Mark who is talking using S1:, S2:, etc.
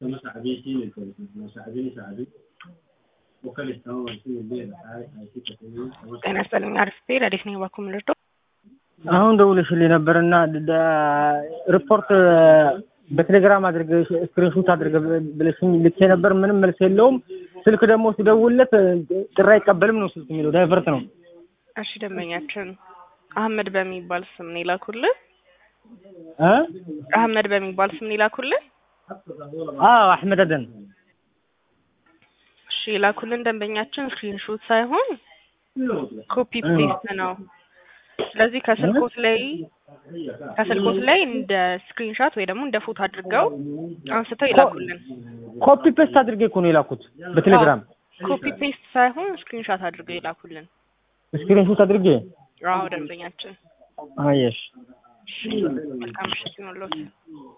S1: ጤና ይስጥልኝ አሪፍ ብሄር አዴት ነኝ ባኩ ምልርዶ
S2: አሁን ደውለሽልኝ ነበርና ሪፖርት በቴሌግራም አድርገ ስክሪንሾት አድርገ ብለሽኝ ልኬ ነበር። ምንም መልስ የለውም። ስልክ ደግሞ ስደውልለት ጥሪ አይቀበልም ነው ስልክ የሚለው ዳይቨርት ነው።
S1: እሺ ደንበኛችን አህመድ በሚባል ስም ነው ይላኩልን።
S2: እ
S1: አህመድ በሚባል ስም ነው ይላኩልን።
S2: አዎ አህመድ አደን
S1: እሺ ይላኩልን ደንበኛችን ስክሪንሾት ሳይሆን ኮፒ ፔስት ነው። ስለዚህ ከስልኮት ላይ ከስልኮት ላይ እንደ ስክሪንሾት ወይ ደግሞ እንደ ፎቶ አድርገው አንስተው ይላኩልን።
S2: ኮፒ ፔስት አድርጌ እኮ ነው የላኩት በቴሌግራም
S1: ኮፒ ፔስት ሳይሆን ስክሪንሾት አድርገው ይላኩልን።
S2: ስክሪንሾት አድርጌ
S1: አዎ ደንበኛችን
S2: አየሽ
S1: መልካም ምሽት ይሁንልዎት።